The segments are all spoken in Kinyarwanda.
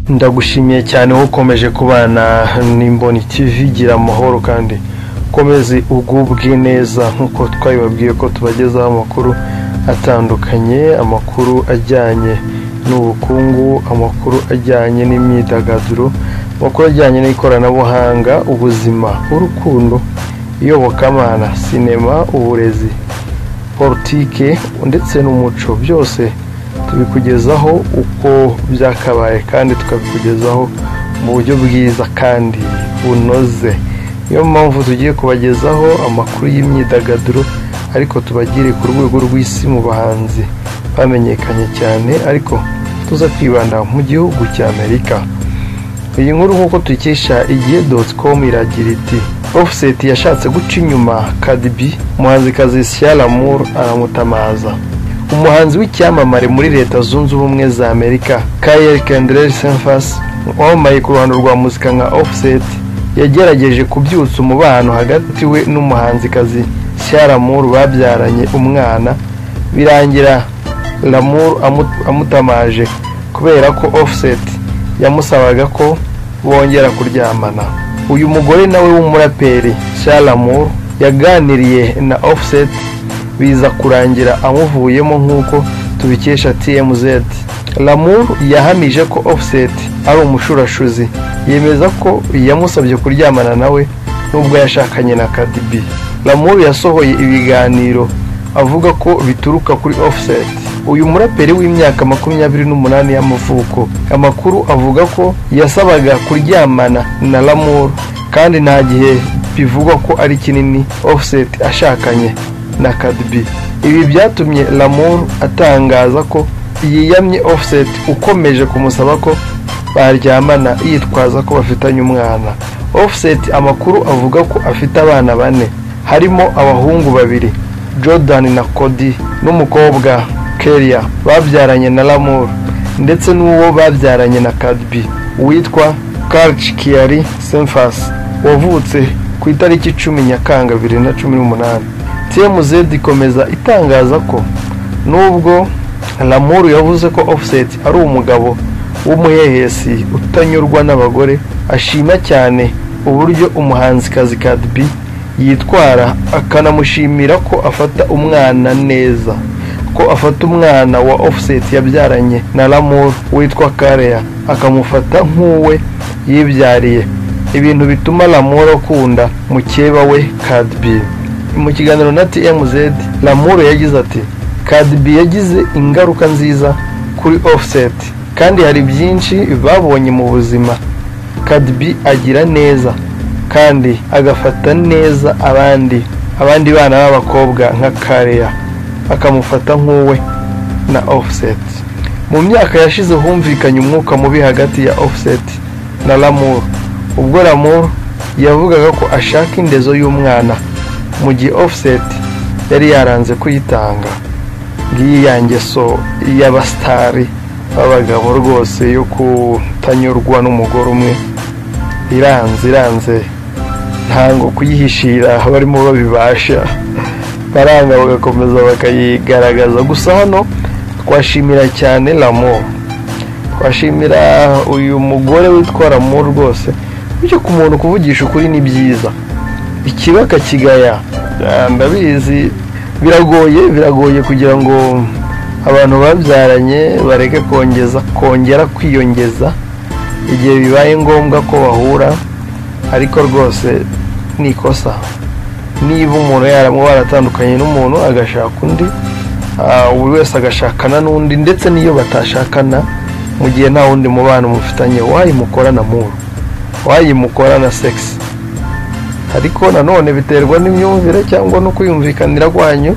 Ndagushimiye cyane wowe ukomeje kubana n'imboni TV gira amahoro kandi ukomeze ugubwe neza nk'uko twabibabwiye ko tubagezaho amakuru atandukanye amakuru ajyanye n'ubukungu amakuru ajyanye n'imyidagaduro amakuru ajyanye n'ikoranabuhanga ubuzima urukundo iyobokamana sinema uburezi politike ndetse n'umuco byose tubikugezaho uko byakabaye kandi tukabikugezaho mu buryo bwiza kandi bunoze niyo mpamvu tugiye kubagezaho amakuru y'imyidagaduro ariko tubagire ku rwego rw'isi mu bahanzi bamenyekanye cyane ariko tuza kwibanda mu gihugu cya amerika iyi nkuru nk'uko tuyikesha igihe doti komu iragira iti ofuseti yashatse guca inyuma kadibi umuhanzikazi siyaramuru aramutamaza umuhanzi w'icyamamare muri leta zunze ubumwe za amerika kayeri kendreri semfasi wamamaye ku ruhando rwa muzika nka ofuseti yagerageje kubyutsa umubano hagati we n'umuhanzikazi siyaramuru babyaranye umwana birangira ramuru amutamaje kubera ko ofuseti yamusabaga ko bongera kuryamana uyu mugore nawe w'umuraperi siyaramuru yaganiriye na ofuseti biza kurangira amuvuyemo nk'uko tubikesha tmz lamur yahamije ko offset ari umushurashuzi yemeza ko yamusabye kuryamana nawe nubwo yashakanye na kadibi lamur yasohoye ibiganiro avuga ko bituruka kuri offset uyu muraperi w'imyaka makumyabiri n'umunani y'amavuko amakuru avuga ko yasabaga kuryamana na lamur kandi nta gihe bivugwa ko ari kinini offset ashakanye na kadibi ibi byatumye lamur atangaza ko yiyamye offset ukomeje kumusaba ko baryamana yitwaza ko bafitanye umwana offset amakuru avuga ko afite abana bane harimo abahungu babiri jordan na cody n'umukobwa keria babyaranye na lamur ndetse n'uwo babyaranye na kadibi witwa karch kiari semfas wavutse ku itariki icumi nyakanga bibiri na cumi n'umunani tmz ikomeza itangaza ko nubwo lamuru yavuze ko offset ari umugabo w'umuhehesi utanyurwa n'abagore ashima cyane uburyo umuhanzikazi kadibi yitwara akanamushimira ko afata umwana neza ko afata umwana wa offset yabyaranye na lamuru witwa kareya akamufata nk'uwe yibyariye ibintu bituma lamuru akunda mukeba we kadibi mu kiganiro na tmz lamuru yagize ati kadibi yagize ingaruka nziza kuri offset kandi hari byinshi babonye mu buzima kadibi agira neza kandi agafata neza abandi abandi bana b'abakobwa nka kareya akamufata nk'uwe na offset mu myaka yashize humvikanye umwuka mubi hagati ya offset na lamuru ubwo lamuru yavugaga ko ashaka indezo y'umwana mu gihe offset yari yaranze kuyitanga ngiyi ya ngeso y'abasitari b'abagabo rwose yo kutanyurwa n'umugore umwe iranze iranze ntango kuyihishira barimo babibasha baranga bagakomeza bakayigaragaza gusa hano twashimira cyane ramo twashimira uyu mugore witwa ramo rwose bityo ku muntu kuvugisha ukuri ni byiza ikibaka kigaya ndabizi biragoye biragoye kugira ngo abantu babyaranye bareke kongeza kongera kwiyongeza igihe bibaye ngombwa ko bahura ariko rwose ni ikosa niba umuntu yaramuba yaratandukanye n'umuntu agashaka undi buri wese agashakana n'undi ndetse n'iyo batashakana mu gihe nta wundi mubano mufitanye wayimukorana muru wayimukorana segisi ariko nanone biterwa n'imyumvire cyangwa no kwiyumvikanira kwanyu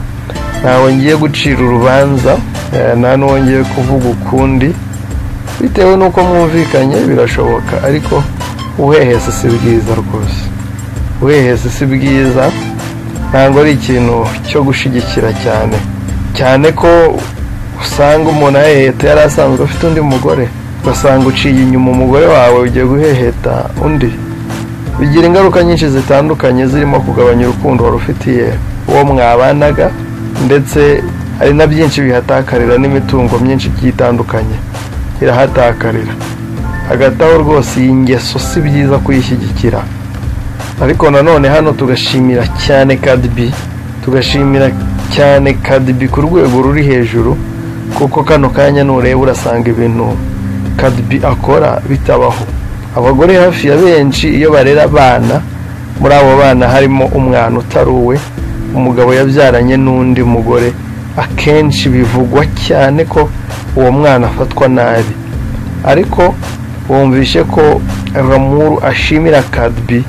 ntawe ngiye gucira urubanza nta n'uwo ngiye kuvuga ukundi bitewe n'uko mwumvikanye birashoboka ariko uwehese si bwiza rwose uwehese si bwiza ntabwo ari ikintu cyo gushyigikira cyane cyane ko usanga umuntu aheheta yari asanzwe afite undi mugore ugasanga uciye inyuma umugore wawe ugiye guheheta undi bigira ingaruka nyinshi zitandukanye zirimo kugabanya urukundo wari ufitiye uwo mwabanaga ndetse hari na byinshi bihatakarira n'imitungo myinshi igiye itandukanye irahatakarira hagati aho rwose iyi ngeso si byiza kuyishyigikira ariko nanone hano tugashimira cyane kadibi tugashimira cyane kadibi ku rwego ruri hejuru kuko kano kanya nureba urasanga ibintu kadibi akora bitabaho abagore hafi ya benshi iyo barera abana muri abo bana harimo umwana utari uwe umugabo yabyaranye n'undi mugore akenshi bivugwa cyane ko uwo mwana afatwa nabi ariko wumvishe ko ramuru ashimira kadibi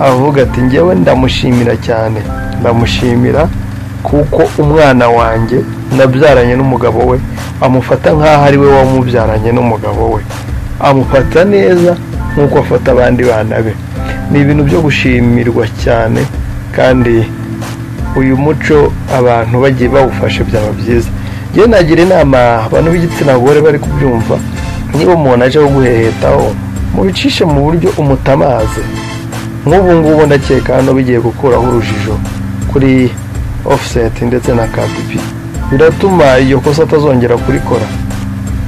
avuga ati ngewe ndamushimira cyane ndamushimira kuko umwana wanjye nabyaranye n'umugabo we amufata nk'aho ari we wamubyaranye n'umugabo we amufata neza nk'uko afata abandi bana be ni ibintu byo gushimirwa cyane kandi uyu muco abantu bagiye bawufashe byaba byiza njyewe nagira inama abantu b'igitsina gore bari kubyumva niba umuntu aje kuguhehetaho mubicishe mu buryo umutamaze nk'ubu ngubu ndakeka hano bigiye gukuraho urujijo kuri ofuseti ndetse na kadipi biratuma iyo kosa atazongera kurikora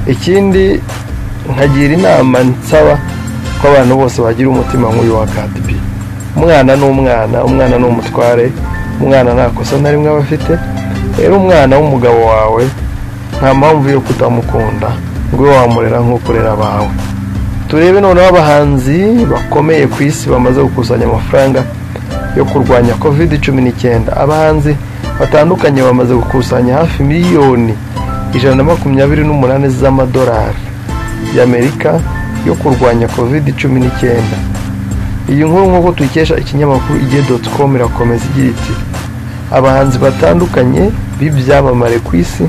ikindi nkagira inama nsaba ko abantu bose bagira umutima nk'uyu wa kadipi umwana ni umwana umwana ni umutware umwana nta kosa na rimwe aba afite rero umwana w'umugabo wawe nta mpamvu yo kutamukunda ngo ube wamurera nk'uko urera abawe turebe noneho abahanzi bakomeye ku isi bamaze gukusanya amafaranga yo kurwanya kovide cumi n'icyenda abahanzi batandukanye bamaze gukusanya hafi miliyoni ijana na makumyabiri n'umunani z'amadolari y'amerika yo kurwanya kovide cumi n'icyenda iyi nkuru nk'uko tuyikesha ikinyamakuru igihe doti komu irakomeza igira iti abahanzi batandukanye b'ibyamamare ku isi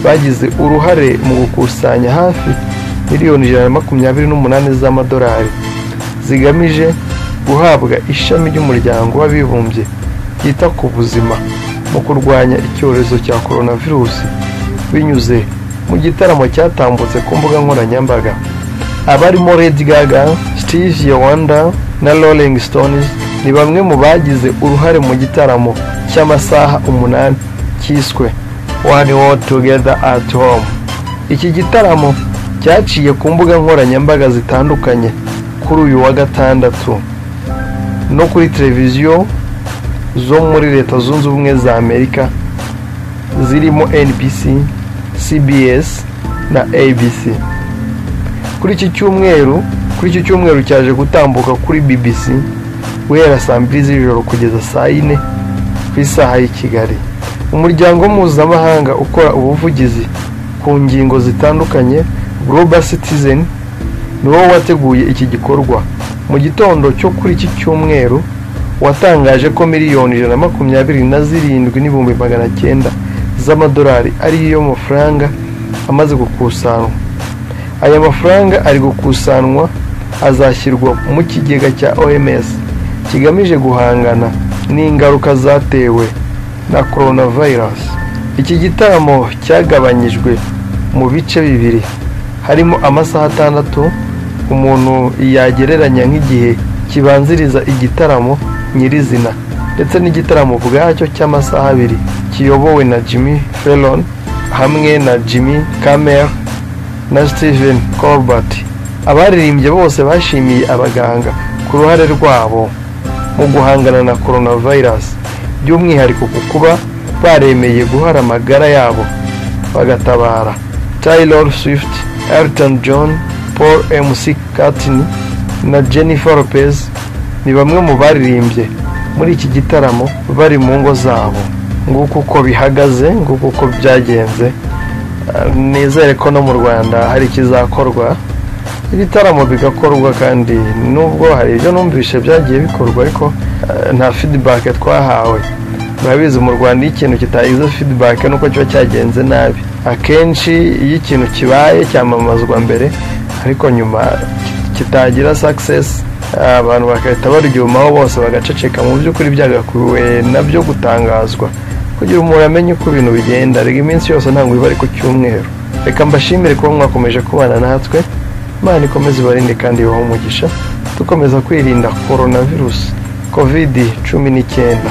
bagize uruhare mu gukusanya hafi miliyoni ijana na makumyabiri n'umunani z'amadolari zigamije guhabwa ishami ry'umuryango w'abibumbye ryita ku buzima mu kurwanya icyorezo cya coronavirusi binyuze mu gitaramo cyatambutse ku mbuga nkoranyambaga abarimo Lady Gaga Steve Wonder na Rolling Stones ni bamwe mu bagize uruhare mu gitaramo cy'amasaha umunani cyiswe One World Together at Home iki gitaramo cyaciye ku mbuga nkoranyambaga zitandukanye kuri uyu wa gatandatu no kuri televiziyo zo muri leta zunze ubumwe za amerika zirimo nbc cbs na abc kuri iki cyumweru kuri iki cyumweru cyaje gutambuka kuri bbc guhera saa mbiri z'ijoro kugeza saa yine ku isaha y'i kigali umuryango mpuzamahanga ukora ubuvugizi ku ngingo zitandukanye global citizen ni wowe wateguye iki gikorwa mu gitondo cyo kuri iki cyumweru watangaje ko miliyoni ijana na makumyabiri na zirindwi n'ibihumbi magana cyenda z'amadolari ariyo mafaranga amaze gukusanwa aya mafaranga ari gukusanwa azashyirwa mu kigega cya oms kigamije guhangana n'ingaruka zatewe na coronavirus iki gitaramo cyagabanyijwe mu bice bibiri harimo amasaha atandatu umuntu yagereranya nk'igihe kibanziriza igitaramo nyirizina ndetse n'igitaramo ubwacyo cy'amasaha abiri kiyobowe na jimmy Fallon hamwe na jimmy Kamel na steven colbert abaririmbye bose bashimiye abaganga ku ruhare rwabo mu guhangana na coronavirus by'umwihariko ku kuba baremeye guhara amagara yabo bagatabara taylor swift Elton John Paul MC Katni na Jennifer Lopez ni bamwe mu baririmbye muri iki gitaramo bari mu ngo zabo nguko uko bihagaze nguko uko byagenze nizere ko no mu Rwanda hari ikizakorwa ibitaramo bigakorwa kandi nubwo hari ibyo numvise byagiye bikorwa ariko nta feedback twahawe murabizi mu rwanda iyo ikintu kitagize feedback nuko kiba cyagenze nabi akenshi iyo ikintu kibaye cyamamazwa mbere ariko nyuma kitagira success abantu bagahita baryumaho bose bagaceceka mu by'ukuri byagakuwe nabyo gutangazwa kugira umuntu amenye uko ibintu bigenda reka iminsi yose ntabwo iba ari ku cyumweru reka mbashimire kuba mwakomeje kubana natwe imana ikomeze ibarinde kandi ibahe umugisha dukomeza kwirinda coronavirus covid cumi n'icyenda